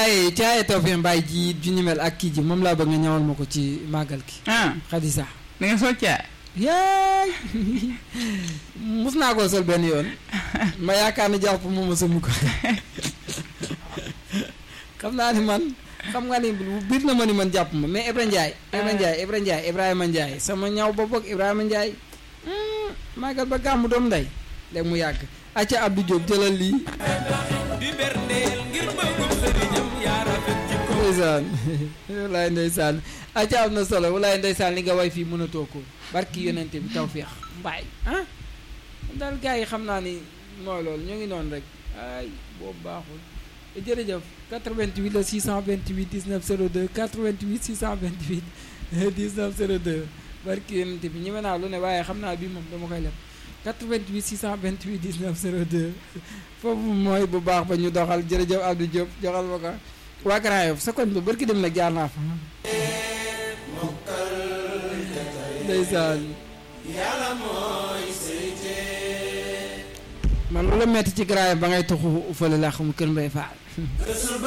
caaye caaye Tawfekh Mbaye ji ju ni mel ak kii ji moom laa bëgg nga ñawal ma ko ci màggal gi ah Xadisa da nga sol caay yaay mus naa koo sol benn yoon ma yaakaar ni jàpp moom ma sëmu ko xam naa ni man xam nga ni biir na ma ni man jàpp ma mais Ibra Ndiaye Ibra Ndiaye Ibra Ndiaye Ibrahima Ndiaye sama ñaw ba bokk Ibrahima Ndiaye màggal ba gàmmu doom nday léegi mu yàgg acca Abdou Diop jëlal lii di berndeel ngir bëggum sëriñam yaa rafet ci ko ndeysaan walaay ndeysaan acca am na solo walaay ndeysaan li nga way fii mën a toog ko barki yonente bi Tawfekh Mbaye ah daal gars yi xam naa ni mooy loolu ñoo ngi noonu rek ay boobu baaxul jërëjëf 88 la 628 19 02 88 628 19 02 barki yonente bi ñi me naa lu ne waaye xam naa bii moom dama koy leb 88 628 19 02 foofu mooy bu baax ba ñu doxal jërëjëf Abdou Diop joxal ma ko waa Grand Yoff sa koñ ba barki dem nag jaar naa fa ndeysaan man lu la metti ci Grand Yoff ba ngay tuxu fële laa xamul kër Mbay Faal